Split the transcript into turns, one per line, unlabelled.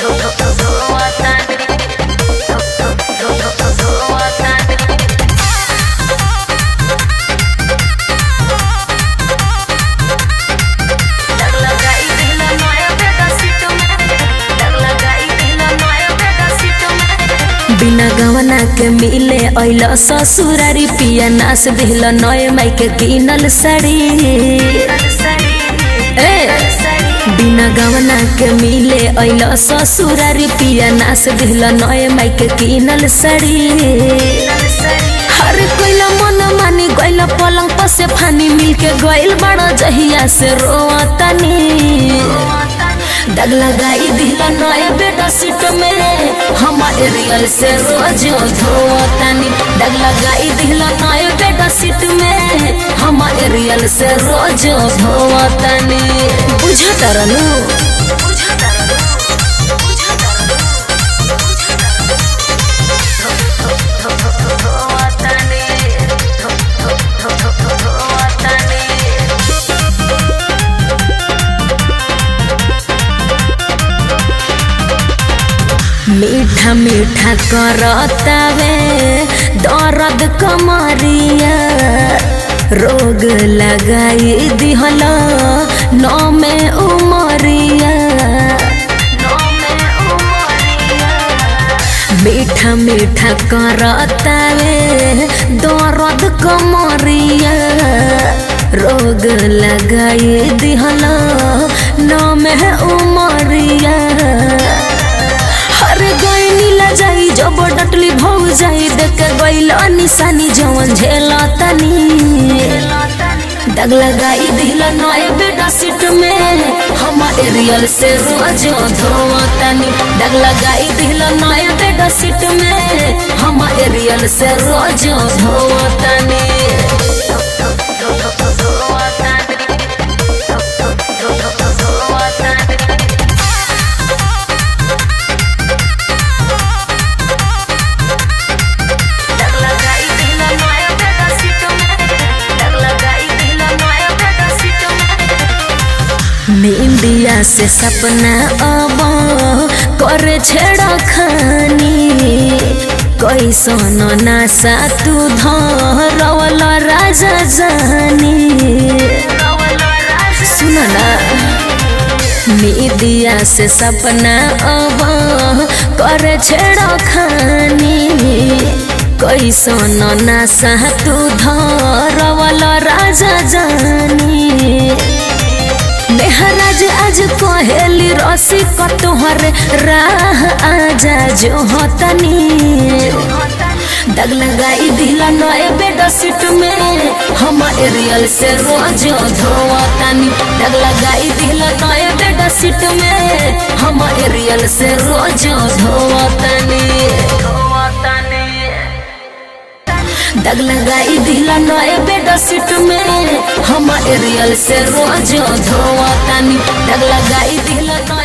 बिना गवना के मिले अल ससुरारी पिया नास दिल नए माई के किनल साड़ी ए बिना गवना के मिले अल ससुरारी पिया नास दिल नए माई के किनल साड़ी हर कोइला मन मानी गइल पलंग पर से फानी मिल के गइल बड़ा जहिया से रोतनी दग लगाई दिला नए बेटा सीट में हमारे रियल से रोज धोतनी दग लगाई दिला नए बेटा सीट में हमारे रियल से रोज धोतनी बुझत रहनु मीठा मीठा करतावे दर्द कमरिया रोग लगाई दिहल नौ में उमरिया मीठा मीठा करतावे दर्द कमरिया रोग लगाई दिहल नौ में उमरिया हर गईनी ला जाई जब डटली भौ जाई देख गइल निशानी जवन झेला तनी दग लगाई दिल नए बेटा सीट में हमारे रियल से रोज धोतनी दग लगाई दिल नए बेटा सीट में हमारे रियल से रोज धोतनी इंडिया से सपना अब करे छेड़ा खानी कैसन नासा तू धरवल राजा जानी सुन ना मीडिया से सपना अब करे छेड़ा खानी कैसन नासा तू धरवल राजा जानी मेहराज आज कहेली रसी कतोहर राह आजा जो होतनी दग लगाई दिला नए बेड सीट में हमारे रियल से रोज धोतनी दग लगाई दिला नए बेड सीट में हमारे रियल से रोज धोतनी दग लगाई दिला नए बेड सीट में हमारे रियल से रोज धोतनी दग लगाई दिला नए